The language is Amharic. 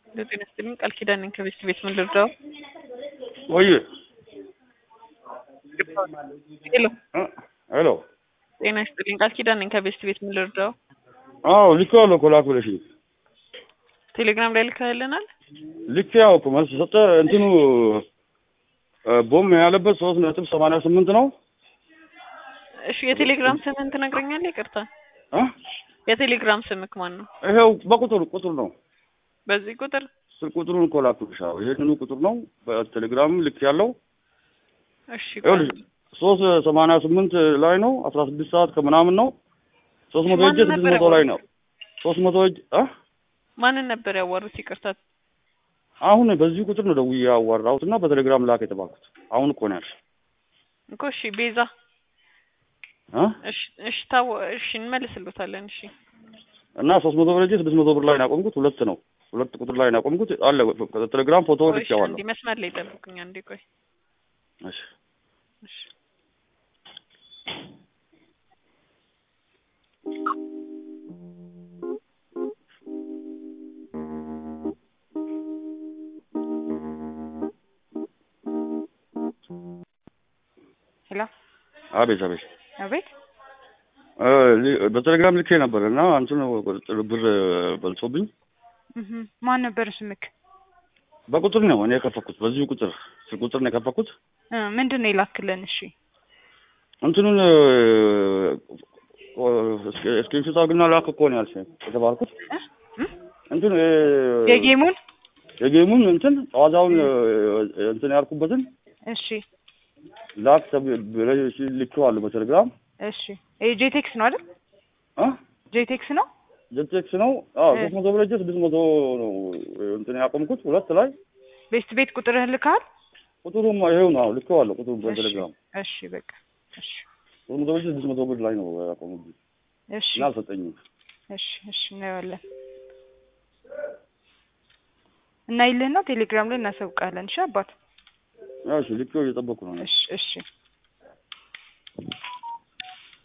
ጤና ይስጥልኝ ቃል ኪዳን ነኝ ከቤት ቤት ምን ልርዳው? ወይ ሄሎ ሄሎ ጤና ይስጥልኝ ቃል ኪዳን ነኝ ከቤት ቤት ምን ልርዳው? አዎ ልኬዋለሁ እኮ ላኩ ብለሽኝ ቴሌግራም ላይ ልካልናል። ልኬ ያው እኮ መልስ ሰጠ እንትኑ ቦም ያለበት ሶስት ነጥብ ሰማንያ ስምንት ነው እሺ የቴሌግራም ስምህን ትነግረኛለህ? ይቅርታ እ የቴሌግራም ስምክ ማን ነው? ይኸው በቁጥር ቁጥር ነው በዚህ ቁጥር ስልክ ቁጥሩን እኮ ላኩልሽ። አዎ ይሄንኑ ቁጥር ነው በቴሌግራም ልክ ያለው እሺ ይኸውልሽ ሶስት ሰማንያ ስምንት ላይ ነው አስራ ስድስት ሰዓት ከምናምን ነው ሶስት መቶ እጅ ማንን ስድስት ነበር መቶ ላይ ነው ሶስት መቶ እጅ እ ማንን ነበር ያዋሩት? ይቅርታ አሁን በዚህ ቁጥር ነው ደውዬ ያዋራሁት እና በቴሌግራም ላክ የተባልኩት አሁን እኮ ነው ያልሽ እኮ እሺ ቤዛ እ እሺ እሺ ታው እሺ እንመልስልዎታለን። እሺ እና ሶስት መቶ ብር እጅ ስድስት መቶ ብር ላይ ነው ያቆምኩት ሁለት ነው ሁለት ቁጥር ላይ ነው ያቆምኩት አለ ቴሌግራም ፎቶ ቆይ እሺ ልኬዋለሁ አንዴ መስመር ላይ ጠብቁኝ አንዴ ቆይ እሺ እሺ ሄሎ አቤት አቤት አቤት እ ሊ- በቴሌግራም ልኬ ነበር እና እንትን ብር በልቶብኝ እህ ማን ነበር ስምክ? በቁጥር ነው እኔ የከፈኩት በዚሁ ቁጥር ስልክ ቁጥር ነው የከፈኩት እ ምንድን ነው የላክልን? እሺ እንትኑን ስክሪንሾት አድርግና ላክ እኮ ነው ያልሽኝ የተባልኩት እ? እ? እንትን እ፣ የጌሙን የጌሙን እንትን ጨዋታውን እ፣ እንትን ያልኩበትን እሺ ላክ ተብ- ብለሽ ልኬዋለሁ በቴሌግራም እሺ ይሄ ጄቴክስ ነው አይደል? እ ጄቴክስ ነው ጀቴክስ ነው አዎ እ። ሶስት መቶ ብር እጅ ስድስት መቶ ነው እንትን ያቆምኩት ሁለት ላይ ቤስት ቤት ቁጥርህን ልካል? ቁጥሩም ይሄው ነው አዎ ልኬዋለሁ ቁጥሩ በቴሌግራም እሺ በቃ እሺ ሶስት መቶ ብር እጅ ስድስት መቶ ብር ላይ ነው ያቆሙብኝ እሺ እና አልሰጠኝም እሺ እሺ እናየዋለን እና ይልህና ቴሌግራም ላይ እናሳውቃለን። እሺ አባት ያው እሺ ልኬው እየጠበኩ ነው እሺ እሺ